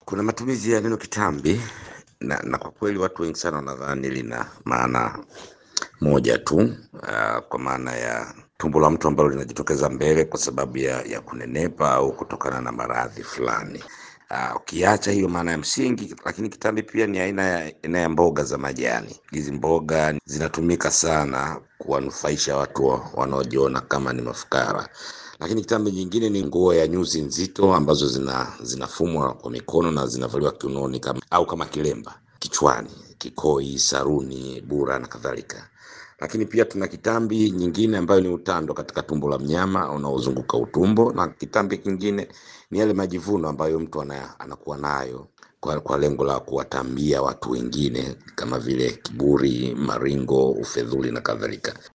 Kuna matumizi ya neno kitambi na, na kwa kweli watu wengi sana wanadhani lina maana moja tu uh, kwa maana ya tumbo la mtu ambalo linajitokeza mbele kwa sababu ya, ya kunenepa au kutokana na maradhi fulani. Uh, ukiacha hiyo maana ya msingi, lakini kitambi pia ni aina ya, aina ya mboga za majani. Hizi mboga zinatumika sana kuwanufaisha watu wa- wanaojiona kama ni mafukara. Lakini kitambi nyingine ni nguo ya nyuzi nzito ambazo zina zinafumwa kwa mikono na zinavaliwa kiunoni kama, au kama kilemba kichwani, kikoi, saruni, bura na kadhalika. Lakini pia tuna kitambi nyingine ambayo ni utando katika tumbo la mnyama unaozunguka utumbo, na kitambi kingine ni yale majivuno ambayo mtu ana, anakuwa nayo kwa, kwa lengo la kuwatambia watu wengine kama vile kiburi, maringo, ufedhuli na kadhalika.